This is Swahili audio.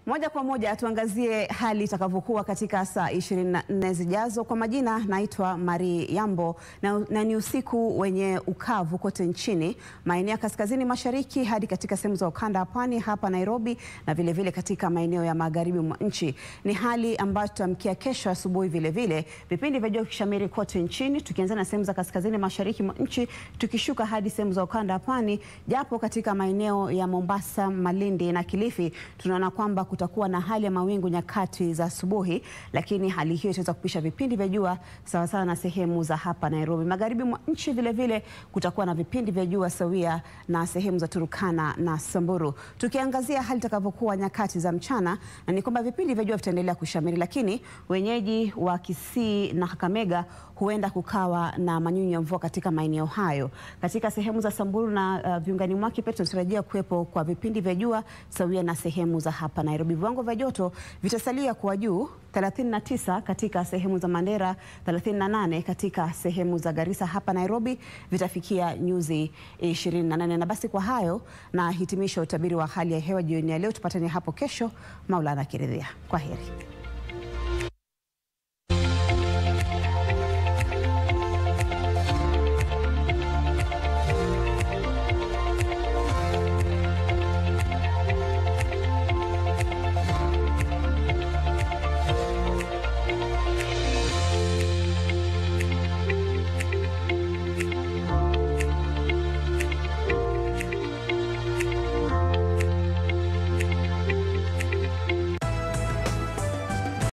Moja kwa moja tuangazie hali itakavyokuwa katika saa 24 zijazo. Kwa majina naitwa Mari Yambo na, na ni usiku wenye ukavu kote nchini, maeneo ya kaskazini mashariki hadi katika sehemu za ukanda wa pwani hapa Nairobi na vilevile vile katika maeneo ya magharibi mwa nchi. Ni hali ambayo tutamkia kesho asubuhi vilevile, vipindi vya jua kishamiri kote nchini, tukianza na sehemu za kaskazini mashariki mwa nchi tukishuka hadi sehemu za ukanda wa pwani, japo katika maeneo ya Mombasa, Malindi na Kilifi tunaona kwamba kutakuwa na hali ya mawingu nyakati za asubuhi, lakini hali hiyo itaweza kupisha vipindi vya jua sawasawa na sehemu za hapa Nairobi. Magharibi mwa nchi vile vile kutakuwa na vipindi vya jua sawia na sehemu za Turukana na Samburu. Tukiangazia hali itakavyokuwa nyakati za mchana, na ni kwamba vipindi vya jua vitaendelea kushamiri, lakini wenyeji wa Kisii na Kakamega huenda kukawa na manyunyu ya mvua katika maeneo hayo. Katika sehemu za Samburu na uh, viungani mwake pia tunatarajia kuwepo kwa vipindi vya jua sawia na sehemu za hapa Nairobi. Viwango vya joto vitasalia kuwa juu 39 katika sehemu za Mandera, 38 katika sehemu za Garissa. Hapa Nairobi vitafikia nyuzi 28. Na basi kwa hayo na hitimisha utabiri wa hali ya hewa jioni ya leo. Tupatane hapo kesho, Maulana akiridhia. Kwa heri.